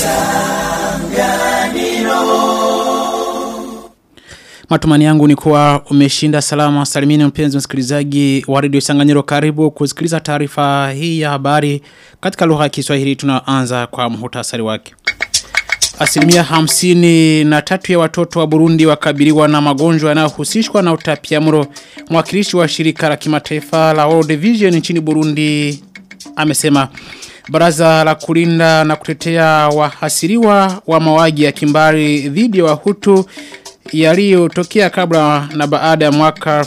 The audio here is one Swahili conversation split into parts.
Matumani yangu ni kuwa umeshinda salama salimini mpenzi msikilizaji wa redio Sanganyiro karibu kusikiliza taarifa hii ya habari katika lugha ya Kiswahili tunaanza kwa muhtasari wake. Asilimia hamsini na tatu ya watoto wa Burundi wakabiliwa na magonjwa yanayohusishwa na utapiamlo. Mwakilishi wa shirika la kimataifa la World Vision nchini Burundi amesema Baraza la kulinda na kutetea wahasiriwa wa mauaji ya kimbari dhidi ya Wahutu yaliyotokea kabla na baada ya mwaka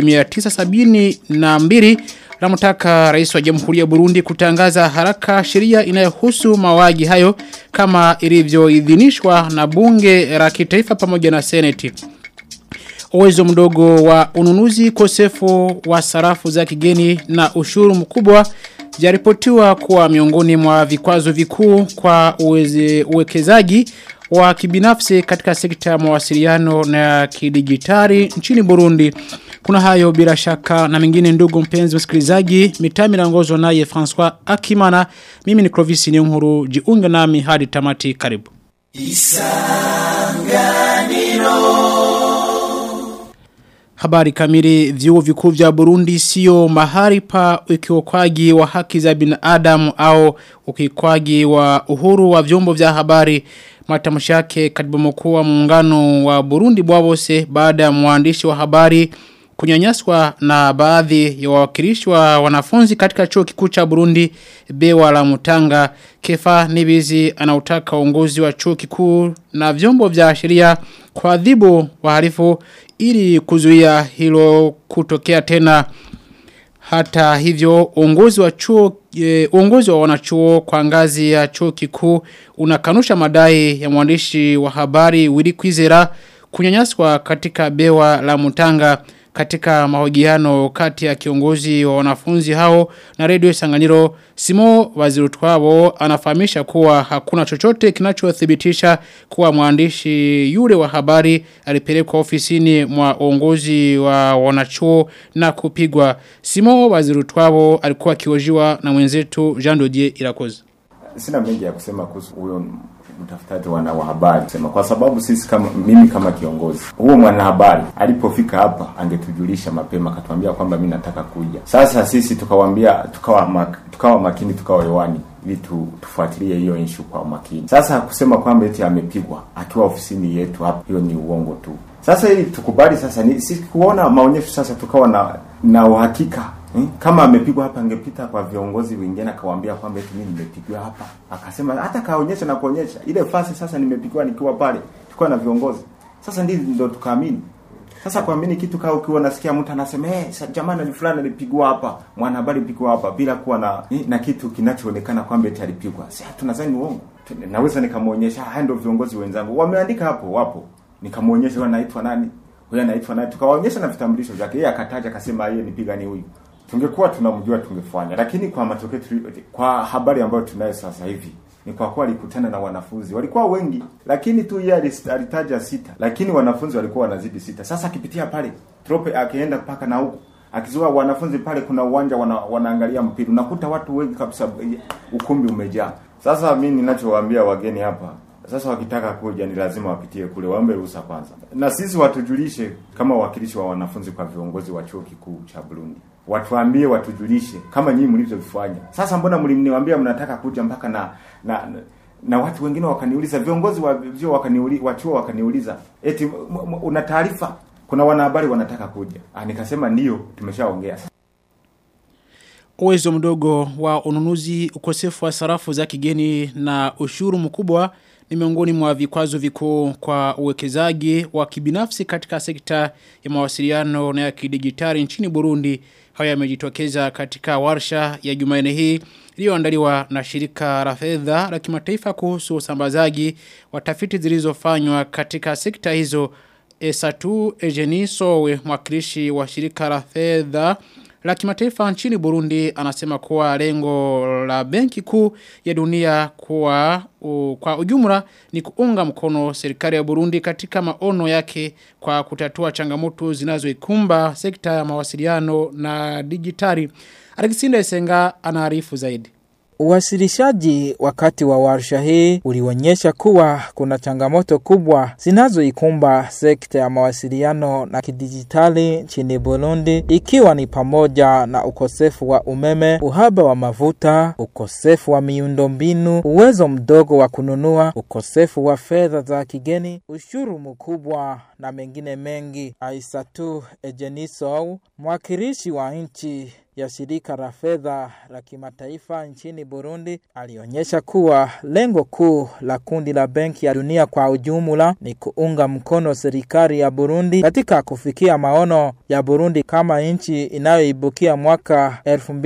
1972 Namtaka rais wa jamhuri ya Burundi kutangaza haraka sheria inayohusu mauaji hayo kama ilivyoidhinishwa na bunge la kitaifa pamoja na seneti. Uwezo mdogo wa ununuzi kosefu wa sarafu za kigeni na ushuru mkubwa jaripotiwa kuwa miongoni mwa vikwazo vikuu kwa uweze, uwekezaji wa kibinafsi katika sekta ya mawasiliano na kidijitali nchini Burundi. Kuna hayo bila shaka na mengine ndugu mpenzi msikilizaji, mitami naongozwa naye François Akimana. Mimi ni Clovis Nyunguru, jiunge nami hadi tamati karibu. Habari kamili vyuo vikuu vya Burundi sio mahali pa ukiokwaji wa haki za binadamu au ukiokwaji wa uhuru wa vyombo vya habari matamshi yake katibu mkuu wa muungano wa Burundi Bwabose baada ya mwandishi wa habari kunyanyaswa na baadhi ya wawakilishi wa wanafunzi katika chuo kikuu cha Burundi Bewa la Mutanga Kefa Nibizi anautaka uongozi wa chuo kikuu na vyombo vya sheria kuadhibu wahalifu ili kuzuia hilo kutokea tena hata hivyo uongozi wa chuo e, uongozi wa wanachuo kwa ngazi ya chuo kikuu unakanusha madai ya mwandishi wa habari Willy Kwizera kunyanyaswa katika bewa la Mutanga katika mahojiano kati ya kiongozi wa wanafunzi hao na redio Sanganyiro Simo Wazirutwabo anafahamisha kuwa hakuna chochote kinachothibitisha kuwa mwandishi yule wa habari alipelekwa ofisini mwa uongozi wa wanachuo na kupigwa Simo Wazirutwabo alikuwa akiojiwa na mwenzetu Jean Dodier Irakoze Sina mengi ya kusema kuhusu huyo mtafutaji wana wa habari sema kwa sababu sisi kama mimi kama kiongozi huo mwanahabari alipofika hapa angetujulisha mapema akatuambia kwamba mimi nataka kuja sasa sisi tukawaambia tukawa mak, tukawa makini tukawa hewani ili tu, tufuatilie hiyo issue kwa makini sasa kusema kwamba eti amepigwa akiwa ofisini yetu hapa hiyo ni uongo tu sasa ili tukubali sasa ni sisi kuona maonyesho sasa tukawa na na uhakika Hmm? Kama amepigwa hapa angepita kwa viongozi wengine akawaambia kwamba eti mimi nimepigwa hapa. Akasema hata kaonyesha na kuonyesha ile fasi sasa nimepigwa nikiwa pale. Tulikuwa na viongozi. Sasa ndio ndio tukaamini. Sasa kuamini kitu kama ukiwa unasikia mtu anasema eh hey, jamani ni fulani alipigwa hapa, mwanahabari alipigwa hapa bila kuwa na na kitu kinachoonekana kwamba eti alipigwa. Sasa tunadhani uongo. Naweza nikamuonyesha haya ndio viongozi wenzangu. Wameandika hapo wapo. Nikamuonyesha wanaitwa nani? Huyo anaitwa nani? Tukawaonyesha na vitambulisho vyake. Yeye akataja akasema yeye nipiga ni huyu tungekuwa tunamjua tungefanya lakini kwa matokeo kwa habari ambayo tunayo sasa hivi ni kwa kuwa alikutana na wanafunzi walikuwa wengi lakini tu yeye alitaja sita lakini wanafunzi walikuwa wanazidi sita sasa akipitia pale trope akienda mpaka na huko akizua wanafunzi pale kuna uwanja wana, wanaangalia mpira unakuta watu wengi kabisa ukumbi umejaa sasa mimi ninachowaambia wageni hapa sasa wakitaka kuja ni lazima wapitie kule waombe ruhusa kwanza na sisi watujulishe kama wakilishi wa wanafunzi kwa viongozi wa chuo kikuu cha Burundi watuambie watujulishe kama nyinyi mlivyofanya sasa mbona mliniambia mnataka kuja mpaka na na, na na watu wengine wakaniuliza viongozi wa vyo wakaniuliza wa chuo wakaniuliza eti una taarifa kuna wanahabari wanataka kuja ah nikasema ndio tumeshaongea Uwezo mdogo wa ununuzi ukosefu wa sarafu za kigeni na ushuru mkubwa ni miongoni mwa vikwazo vikuu kwa uwekezaji wa kibinafsi katika sekta ya mawasiliano na ya kidijitali nchini Burundi. Haya yamejitokeza katika warsha ya Jumanne hii iliyoandaliwa na shirika la fedha la kimataifa kuhusu usambazaji wa tafiti zilizofanywa katika sekta hizo. Esatu Ejeni Sowe mwakilishi wa shirika la fedha la kimataifa nchini Burundi anasema kuwa lengo la benki kuu ya dunia kwa, u, kwa ujumla ni kuunga mkono serikali ya Burundi katika maono yake kwa kutatua changamoto zinazoikumba sekta ya mawasiliano na digitali. Alexander Esenga anaarifu zaidi. Uwasilishaji wakati wa warsha hii ulionyesha kuwa kuna changamoto kubwa zinazoikumba sekta ya mawasiliano na kidijitali nchini Burundi, ikiwa ni pamoja na ukosefu wa umeme, uhaba wa mafuta, ukosefu wa miundombinu, uwezo mdogo wa kununua, ukosefu wa fedha za kigeni, ushuru mkubwa na mengine mengi. Aisatu Ejenisou, mwakilishi wa nchi ya shirika la fedha la kimataifa nchini Burundi alionyesha kuwa lengo kuu la kundi la Benki ya Dunia kwa ujumla ni kuunga mkono serikali ya Burundi katika kufikia maono ya Burundi kama nchi inayoibukia mwaka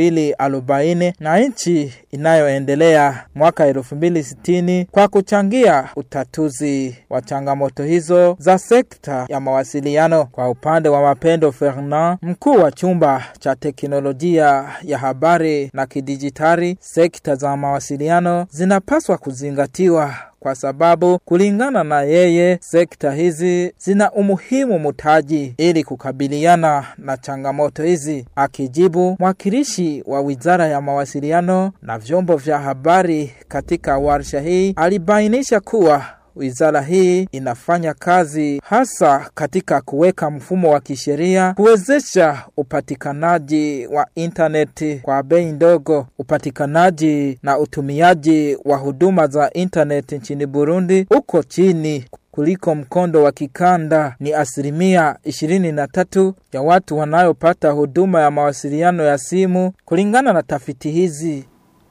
2040 na nchi inayoendelea mwaka 2060 kwa kuchangia utatuzi wa changamoto hizo za sekta ya mawasiliano. Kwa upande wa Mapendo Fernand, mkuu wa chumba cha teknolojia teknolojia ya habari na kidijitali, sekta za mawasiliano zinapaswa kuzingatiwa kwa sababu kulingana na yeye sekta hizi zina umuhimu mtaji ili kukabiliana na changamoto hizi. Akijibu, mwakilishi wa wizara ya mawasiliano na vyombo vya habari katika warsha hii alibainisha kuwa Wizara hii inafanya kazi hasa katika kuweka mfumo wa kisheria kuwezesha upatikanaji wa intaneti kwa bei ndogo. Upatikanaji na utumiaji wa huduma za intaneti nchini Burundi uko chini kuliko mkondo wa kikanda. Ni asilimia 23 ya watu wanayopata huduma ya mawasiliano ya simu kulingana na tafiti hizi.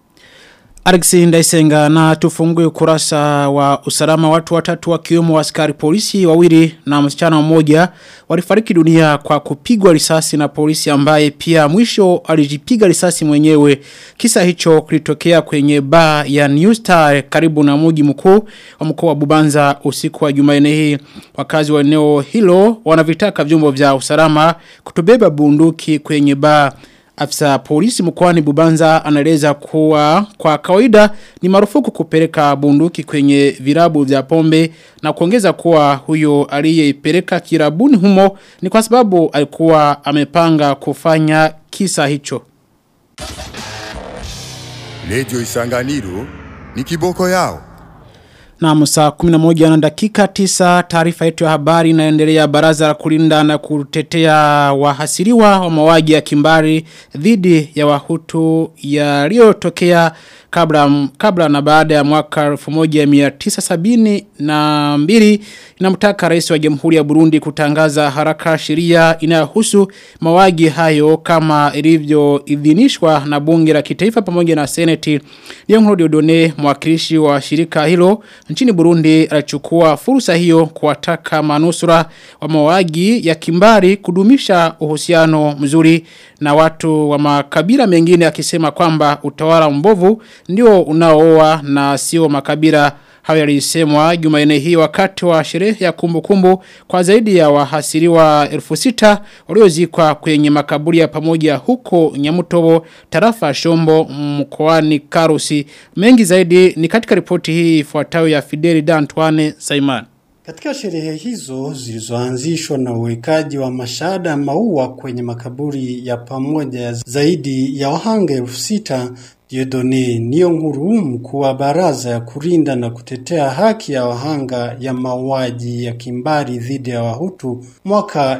Alexi Ndaisenga na tufungue ukurasa wa usalama watu watatu wakiwemo askari polisi wawili na msichana mmoja walifariki dunia kwa kupigwa risasi na polisi ambaye pia mwisho alijipiga risasi mwenyewe. Kisa hicho kilitokea kwenye baa ya New Star karibu na mji mkuu wa mkoa wa Bubanza usiku wa Jumanne hii. Wakazi wa eneo hilo wanavitaka vyombo vya usalama kutobeba bunduki kwenye baa Afisa polisi mkoani Bubanza anaeleza kuwa kwa kawaida ni marufuku kupeleka bunduki kwenye virabu vya pombe na kuongeza kuwa huyo aliyeipeleka kirabuni humo ni kwa sababu alikuwa amepanga kufanya kisa hicho. Radio Isanganiro ni kiboko yao. Na musa 11 na dakika 9 taarifa yetu ya habari inaendelea baraza la kulinda na kutetea wahasiriwa wa mauaji ya kimbari dhidi ya wahutu yaliyotokea kabla kabla na baada ya mwaka 1972 inamtaka rais wa Jamhuri ya Burundi kutangaza haraka sheria inayohusu mauaji hayo kama ilivyoidhinishwa na bunge la kitaifa pamoja na seneti. Leon Diodone mwakilishi wa shirika hilo nchini Burundi alichukua fursa hiyo kuwataka manusura wa mauaji ya kimbari kudumisha uhusiano mzuri na watu wa makabila mengine akisema kwamba utawala mbovu ndio unaooa na sio makabila hayo yalisemwa Jumanne hii wakati wa sherehe ya kumbukumbu kumbu kwa zaidi ya wahasiriwa 6000 waliozikwa kwenye makaburi ya pamoja huko Nyamutobo tarafa Shombo mkoani Karusi mengi zaidi ni katika ripoti hii ifuatayo ya Fideli D'Antoine Simon katika sherehe hizo zilizoanzishwa na uwekaji wa mashada ya maua kwenye makaburi ya pamoja ya zaidi ya wahanga elfu sita Diodone niyo nkuru mkuu wa baraza ya kulinda na kutetea haki ya wahanga ya mauaji ya kimbari dhidi ya Wahutu mwaka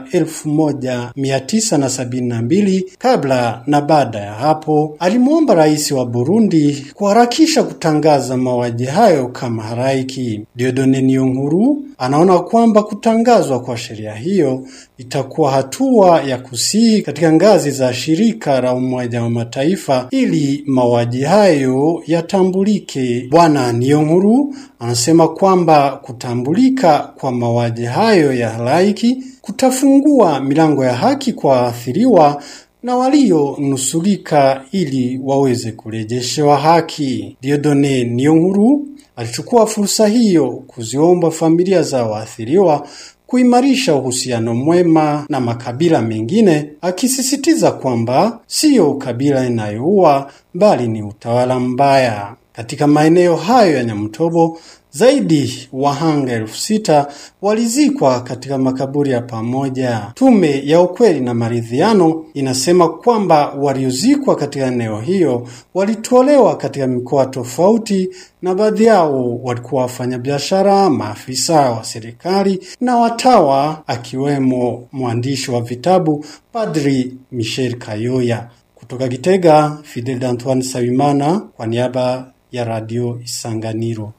1972 kabla na baada ya hapo, alimwomba rais wa Burundi kuharakisha kutangaza mauaji hayo kama haraiki. Diodone niyo nkuru anaona kwamba kutangazwa kwa sheria hiyo itakuwa hatua ya kusihi katika ngazi za shirika la Umoja wa Mataifa ili mauaji hayo yatambulike. Bwana Niyonkuru anasema kwamba kutambulika kwa mauaji hayo ya halaiki kutafungua milango ya haki kwa waathiriwa na walionusulika ili waweze kurejeshewa haki. Diodone Niyonkuru alichukua fursa hiyo kuziomba familia za waathiriwa kuimarisha uhusiano mwema na makabila mengine, akisisitiza kwamba siyo kabila inayoua bali ni utawala mbaya. Katika maeneo hayo ya Nyamutobo, Zaidi wahanga elfu sita walizikwa katika makaburi ya pamoja. Tume ya ukweli na maridhiano inasema kwamba waliozikwa katika eneo hiyo walitolewa katika mikoa tofauti na baadhi yao walikuwa wafanyabiashara, maafisa wa serikali na watawa, akiwemo mwandishi wa vitabu Padri Michel Kayoya. Kutoka Gitega, Fidel Antoine Sabimana kwa niaba ya Radio Isanganiro.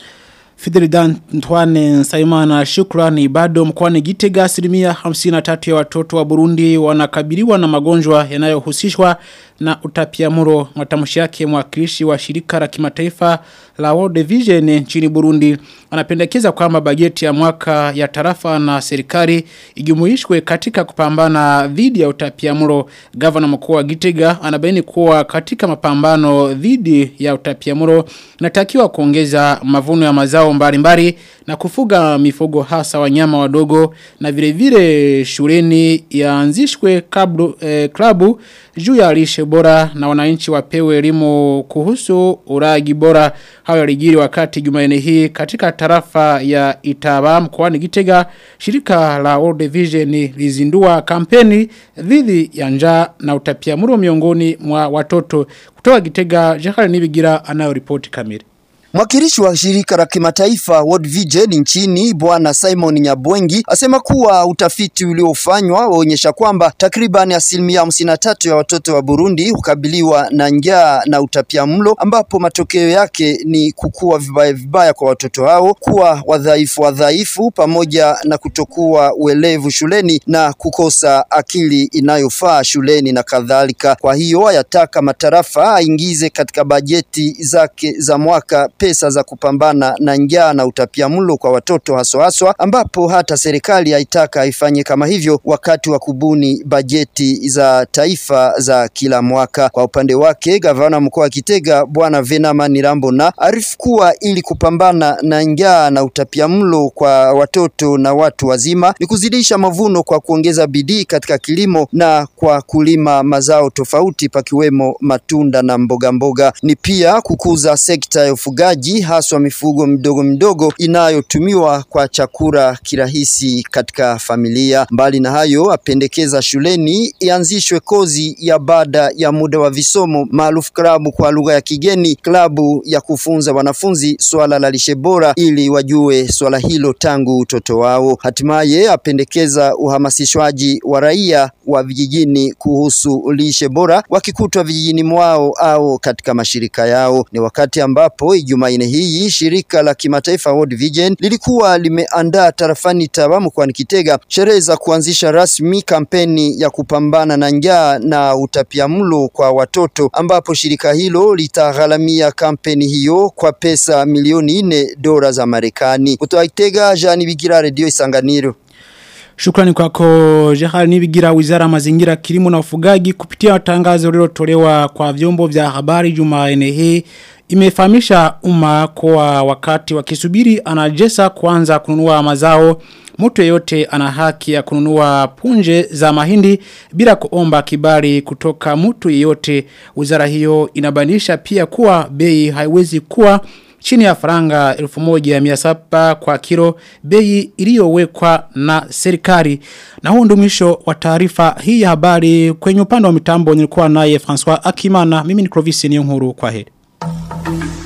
Fidel Antoine Saimana shukrani bado mkoani Gitega asilimia 53 ya watoto wa Burundi wanakabiliwa na magonjwa yanayohusishwa na utapiamuro matamshi yake mwakilishi wa shirika la kimataifa la World Vision nchini Burundi anapendekeza kwamba bajeti ya mwaka ya tarafa na serikali igumuishwe katika kupambana dhidi ya utapiamuro gavana mkuu wa Gitega anabaini kuwa katika mapambano dhidi ya utapiamuro natakiwa kuongeza mavuno ya mazao mbalimbali na kufuga mifugo hasa wanyama wadogo na vile vile shuleni yaanzishwe kablu, eh, klabu juu ya lishe bora na wananchi wapewe elimu kuhusu uragi bora hayo yalijiri wakati Jumanne hii katika tarafa ya Itaba mkoani Gitega shirika la World Vision lizindua kampeni dhidi ya njaa na utapiamlo miongoni mwa watoto kutoka Gitega Jahali Nibigira anayo ripoti kamili Mwakilishi wa shirika la kimataifa World Vision nchini Bwana Simon Nyabwengi asema kuwa utafiti uliofanywa waonyesha kwamba takriban asilimia hamsini na tatu ya watoto wa Burundi hukabiliwa na njaa na utapiamlo, ambapo matokeo yake ni kukua vibaya vibaya kwa watoto hao, kuwa wadhaifu wadhaifu, pamoja na kutokuwa uelevu shuleni na kukosa akili inayofaa shuleni na kadhalika. Kwa hiyo ayataka matarafa aingize katika bajeti zake za mwaka pesa za kupambana na njaa na utapiamlo kwa watoto haswa haswa, ambapo hata serikali haitaka ifanye kama hivyo wakati wa kubuni bajeti za taifa za kila mwaka. Kwa upande wake, gavana mkoa wa Kitega Bwana Venama Nirambona arifu kuwa ili kupambana na njaa na utapiamlo kwa watoto na watu wazima ni kuzidisha mavuno kwa kuongeza bidii katika kilimo na kwa kulima mazao tofauti pakiwemo matunda na mboga mboga. Ni pia kukuza sekta ya ufugaji haswa mifugo midogo midogo inayotumiwa kwa chakula kirahisi katika familia. Mbali na hayo, apendekeza shuleni ianzishwe kozi ya baada ya muda wa visomo maarufu klabu kwa lugha ya kigeni, klabu ya kufunza wanafunzi swala la lishe bora ili wajue swala hilo tangu utoto wao. Hatimaye apendekeza uhamasishwaji wa raia wa vijijini kuhusu lishe bora wakikutwa vijijini mwao au katika mashirika yao. Ni wakati ambapo Jumanne hii shirika la kimataifa World Vision lilikuwa limeandaa tarafani Taba mkoani Kitega sherehe za kuanzisha rasmi kampeni ya kupambana na njaa na utapiamlo kwa watoto, ambapo shirika hilo litagharamia kampeni hiyo kwa pesa milioni nne dola za Marekani. Kutoka Kitega, Jean Bigira, Radio Isanganiro. Shukrani kwako Jehari Nibigira wizara mazingira kilimo na ufugaji kupitia tangazo lililotolewa kwa vyombo vya habari Jumanne hii imefahamisha umma kwa wakati wakisubiri anajesa kuanza kununua mazao mtu yeyote ana haki ya kununua punje za mahindi bila kuomba kibali kutoka mtu yeyote wizara hiyo inabainisha pia kuwa bei haiwezi kuwa chini ya faranga 1700 kwa kilo bei iliyowekwa na serikali na huo ndio mwisho wa taarifa hii ya habari kwenye upande wa mitambo nilikuwa naye François Akimana mimi ni Clovis Niyonkuru kwa heri